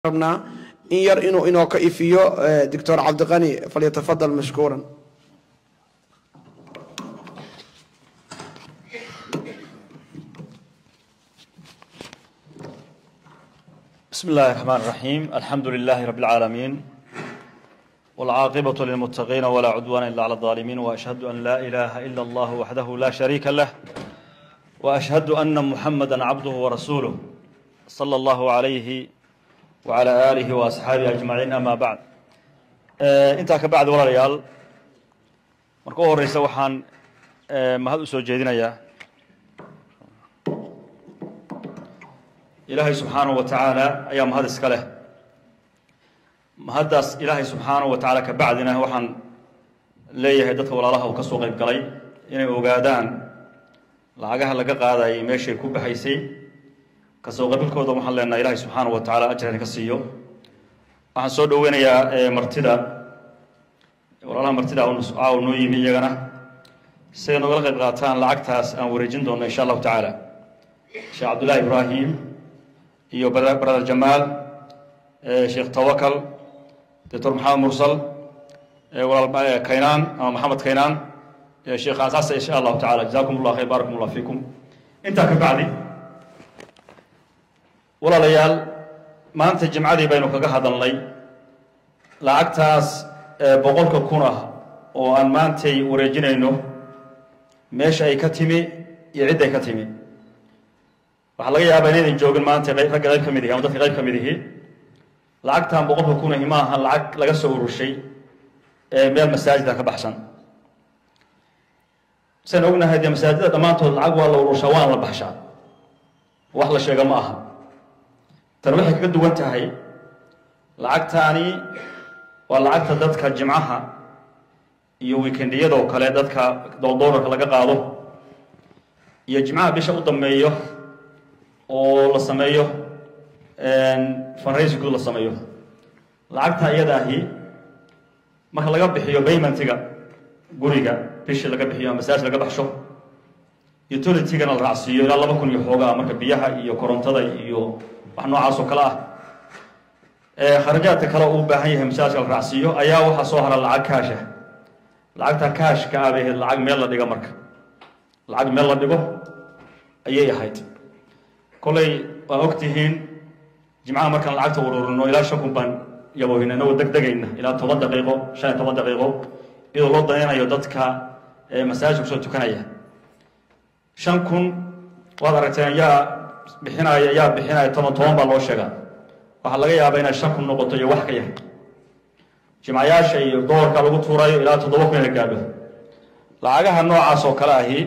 rabnaa in yar inuu inoo ka ifiyo doctor cabdiqani falyatafadal mashkuuran بسم الله الرحمن الرحيم الحمد لله رب العالمين والعاقبة للمتقين ولا عدوان إلا على الظالمين وأشهد أن لا إله إلا الله وحده لا شريك له وأشهد أن محمدا عبده ورسوله صلى الله عليه وعلى آله وأصحابه أجمعين أما بعد intaa ka bacdi walaalayaal marka u horeysa waxaan mahad u soo jeedinayaa ilaahay subxaanahu wa tacaala ayaa mahad iska leh mahaddaas ilaahay subxaanahu wa tacaala ka bacdina waxaan leeyahay dadka walaalaha uu ka soo qayb galay inay ogaadaan lacagaha laga qaadayay meeshay ku baxaysay kasoo qabilkooda waxaan leenaha ilaahay subxaanahu wa tacaala ajran ka siiyo waxaan soo dhoweynayaa martida walaalaha martida caaw noo yimi iyagana siday nogala qayb qaataan lacagtaas aan wareejin doonno insha allahu tacaala sheekh cabdullahi ibraahim iyo brother jamaal sheekh tawakal doctor maxamed mursal walaal kaynaan ama maxamed kaynaan sheekh asaasa insha allahu tacaala jazakum allah khayr baarakum allah fiikum intaa ka bacdi walaalayaal maanta jimcadii baynu kaga hadalnay lacagtaas boqolka kun ah oo aan maantay wareejinayno meesha ay ka timi iyo cidday ka timi waxaa laga yaabaa inaydan joogin maanta ragga qayb ka mid ihi ama dadka qayb ka mid ihi lacagtan boqolka kun ahi ma aha lacag laga soo urushay meel masaajida ka baxsan sian ognahay dee masaajida dhammaantood lacag waa la urushaa waana la baxshaa wax la sheega ma aha tan waxay kaga duwan tahay lacagtaani waa lacagta dadka jimcaha iyo weekendiyadoo kale dadka dooldoorarka laga qaado iyo jimcaha bisha u dambeeyo oo la sameeyo fundraisingku la sameeyo lacagta iyada ahi marka laga bixiyo paymentiga guriga bishii laga bixiyo masaaj laga baxsho utilitigana la raacsiiyo ilaa laba kun iyo xoogaa marka biyaha iyo korontada iyo wax noocaas oo kale ah kharajaadka kale uu baahan yahay masaajka la raacsiiyo ayaa waxaa soo hara lacag kaasha lacagta kaashka ah bay ahayd lacag meel la dhigo marka lacag meel la dhigo ayay ahayd kolley waa og tihiin jimcaha markaan lacagta ururino ilaa shan kun baan yaboohina inagoo deg degayna ilaa toban daqiiqo shan iyo toban daqiiqo iyadoo loo danaynayo dadka masaajka kusoo tukanaya shan kun waad aragteen yaa bixinaya yaa bixinaya toban toban baa loo sheegaa waxaa laga yaabaa inay shan kun noqoto iyo wax ka yahay jimcayaasha iyo dolarka lagu tuurayo ilaa toddoba kun ina gaadho lacagaha noocaas oo kale ahi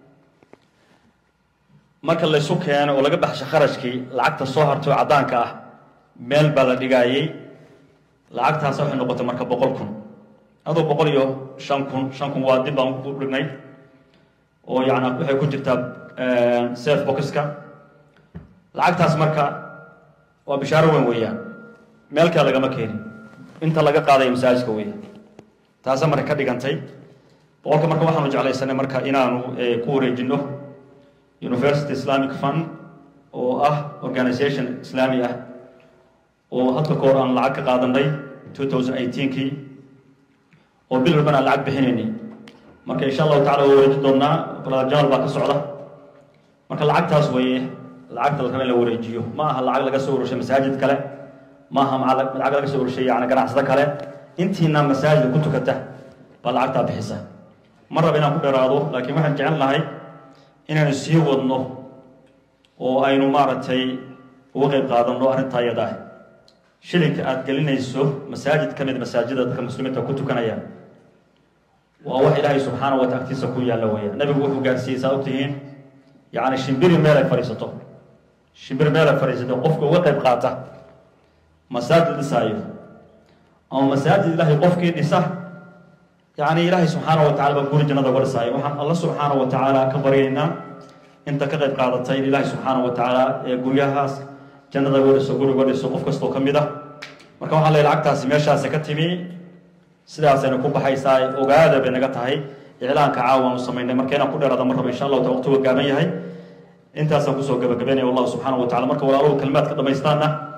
marka laysu keeno oo laga baxsho kharashkii lacagta soo hartay oo caddaanka ah meel baa la dhigaayey lacagtaas waxay noqotay marka boqol kun aduu boqol iyo shan kun shan kun waa dib baan u dhignay oo yani waxay ku jirtaa safe boxka lacagtaas marka waa bishaaro weyn weeyaan meel kale lagama keenin inta laga qaadaya masaajidka weya taasa marka ka dhigantay boqolka marka waxaanu jeclaysanay marka inaanu ku wareejino university islamic fund oo ah organisation islaami ah oo hadka ka hor aan lacag ka qaadanay two thousand eighteenkii oo bil walban aan lacag bixinaynay marka insha allahu tacala waa wareejin doonaa brother baa ka socda marka lacagtaas weeye lacagta la raba in la wareejiyo ma aha lacag laga soo urushay masaajid kale ma aha lacag laga soo urushay yani ganacsado kale intiina masaajid ku tukata baa lacagtaa bixisa ma raba inaan ku dheeraado laakiin waxaan jecel lahay inaynu sii wadno oo aynu maaragtay uga qayb qaadanno arrintaa iyada ah shilinka aada gelinayso masaajid ka mid masaajida dadka muslimiinta ku tukanaya waa wax ilaahay subxaana wa taala agtiisa ku yaalla weeya nabigu wuxuu gaarsiiyey saa ogtihiin yacni shimbiri meel ay fadhiisato shimbir meel ay fadhiisato qofka uga qayb qaata masaajid dhisaayo ama masaajid ilaahay qofkii dhisa yacni ilaahay subxaana wa tacala baa guri jannada uga dhisaayo waxaan alla subxaana wa tacaala ka baryaynaa inta ka qayb qaadatay in ilaahay subxaana wa tacaala ee guryahaas jannada uga dhiso guri uga dhiso qof kastoo ka mid ah marka waxaan leeyahay lacagtaasi meeshaasi ka timi sidaasayna ku baxaysaa ogaada bay naga tahay iclaanka caawa aanu samaynay marka inaan ku dheeraada mar raba insha allahu ta waqtigu gaaban yahay intaasaan kusoo gabagabaynaya wallahu subxaanahu wa tacala marka walaaluhu kalimaadka dhamaystaana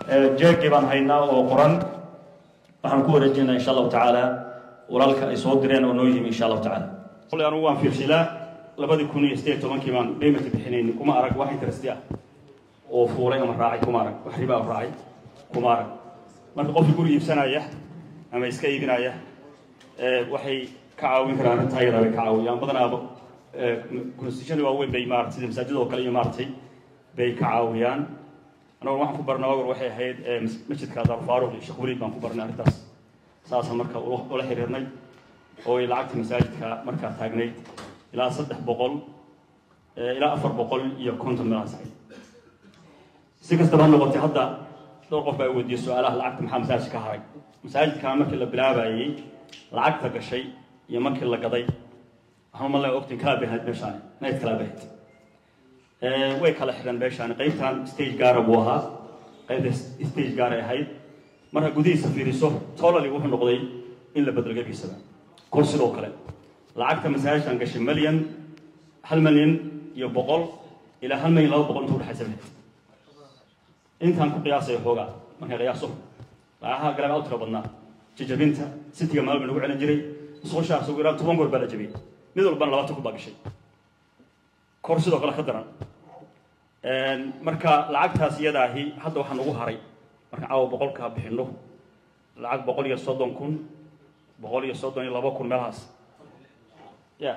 jeegii baan haynaa oo qoran waxaan ku wareejinaa insha allahu tacaala walaalka ay soo direen oo noo yimi insha allahu tacaala qolay anugu waan fiirsilaa labadii kun iyo sideed tobankii baan payment bixinayni kuma arag wax interest ah oo fuulay ama raacay kuma arag wax riba ah raacay kuma arag marka qofkii guri iibsanaya ama iska iibinaya waxay ka caawin karaan arrintaa ayadaa bay ka caawiyaan badanaaba constitutiona waaweyn bay maarata sida masaajid oo kale iyo maaratay bay ka caawiyaan anaguna waxaan ku barnay awgar waxay ahayd masjidka daarufaaruq iyo sheekh weliid baan ku barnay arrintaas saasaan marka ula xiriirnay oo ay lacagta masaajidka markaa taagnayd ilaa saddex boqol ilaa afar boqol iyo konton meelahaas ahayd si kastaba ha noqotay hadda dhowr qof baa weydiiyey su-aalaha lacagta maxaa masaajidka ka haray masaajidkaa markii la bilaabayey lacagta gashay iyo markii la gaday waxaan umalnay ogtin kalaa bay ahayd meeshaani nayd kalaa bay ahayd way kala xidhan meeshaani qaybtan stage gaara buu ahaa qaybta stage gaaray ahayd marka gudihiisa fiiriso tolally wuxuu noqday in la bedelo gebiisaba kor sidoo kale lacagta masaajidkan gashay milyan hal milyan iyo boqol ilaa hal milyan laba boqol inta udhexaysa bay intaan ku qiyaasayo xoogaa markay qiyaaso lacagaha galaba u tiro badnaa jajabinta sitiga maalba nagu celin jiray musqushaas ugu yaraan toban goor baa la jabiyey mid walbana labaatan kun baa gashay kor sidoo kale ka daran marka lacagtaas iyadaahi hadda waxaa nagu haray markaan caawa boqolkaa bixino lacag boqol iyo soddon kun boqol iyo soddon iyo laba kun meelahaas ya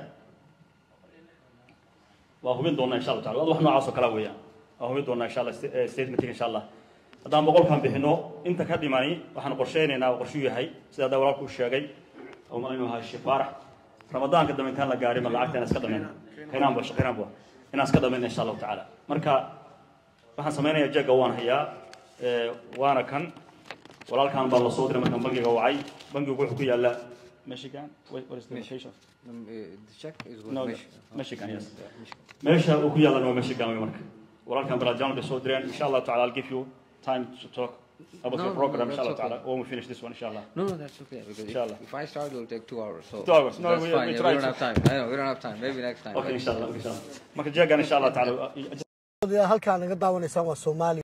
waa hubin doonaa insha allah tacala wax noocaas oo kala weeyaan waa hubin doonaa insha allah statementing insha allah haddaan boqolkan bixino inta ka dhimani waxaan qorsheynaynaa oo qorshuu yahay sida hadda walaalku sheegay oo malinu ahaa sheekh faarax ramadaanka dambe intaan la gaarin ma lacagta inaan iska dhamayno qaynaan ba shaqaynaan ba inaan iska dhamayno insha allahu tacaala marka waxaan samaynayaa jeega waan hayaa waana kan walaalkan baa la soo diray markaan bangiga wacay bangigu wuxuu ku yaallaa michigan what is the location Um, uh, the check is with no Mich- michigan yes Yeah, Michigan. meesha uu ku yaallan waa michigan wey marka walaalkan balajan bay soo direen insha allahu taala i'll give you time to talk about No, your no, program no, insha allah that's taala when we finish this one insha allah No, no, that's okay. Because Inshallah. if, if I start, it will take two hours. So Two hours. No, that's we- fine. we yeah, try we don't to- have time. I know we don't have time. Maybe next time. okay but- insha allah insha allah marka jeegan insha allah taala halkaan naga daawanaysaan waa soomaaliya